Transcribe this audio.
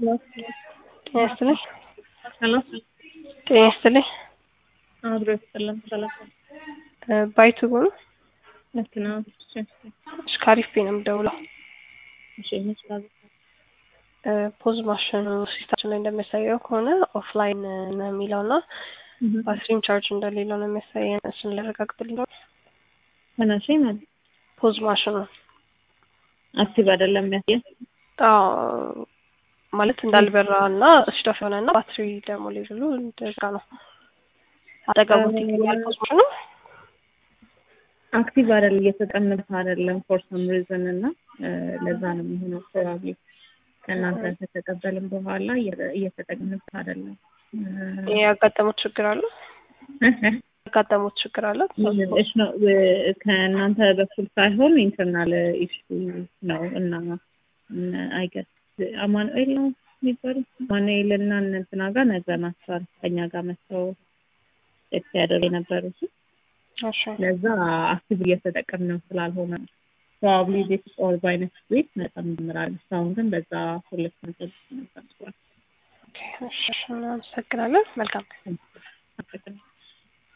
ጤና ይስጥልኝ። ሄሎ ጤና ይስጥልኝ። አብሮ ይስጥልን። ሰላም ባይቱ ነው። ልክ ነው። እሺ እሺ፣ ከአሪፍ ነው የምደውለው። እሺ ይመስላል። ፖዝ ማሽኑ ሲስታችን ላይ እንደሚያሳየው ከሆነ ኦፍላይን ነው የሚለው እና ባትሪም ቻርጅ እንደሌለው ነው የሚያሳየን። እሱን ሊያረጋግጥልኝ ነው። ተናሽ ማለት ፖዝ ማሽኑ አክቲቭ አይደለም የሚያሳየው። አዎ ማለት እንዳልበራ እና ስቶፍ የሆነ እና ባትሪ ደግሞ ሌሉ እንደዛ ነው። አጠገቡት ይገኛል ፖዝ ማሽኑ አክቲቭ አይደለም እየተጠቀምበት አይደለም ፎር ሰም ሪዝን እና ለዛ ነው የሚሆነው ፕሮባብሊ ከእናንተ ከተቀበልን በኋላ እየተጠቀምበት አይደለም። ያጋጠሙት ችግር አለ ያጋጠሙት ችግር አለ እሺ ነው ከእናንተ በኩል ሳይሆን ኢንተርናል ኢሹ ነው እና አይገስ አማኑኤል ነው የሚባለው አማኑኤል እና እንትና ጋር ነግረናቸዋል ከኛ ጋር መጥተው ቼክ ሲያደርግ የነበሩት እሺ ለዛ አክቲቭ እየተጠቀምነው ስላልሆነ ፕሮባብሊ ዲስ ኦር ባይ ኔክስት ዊክ መጠን እንጀምራለን። እስካሁን ግን በዛ ሁለት መጠን ነበር። ኦኬ እሺ እናመሰግናለን። መልካም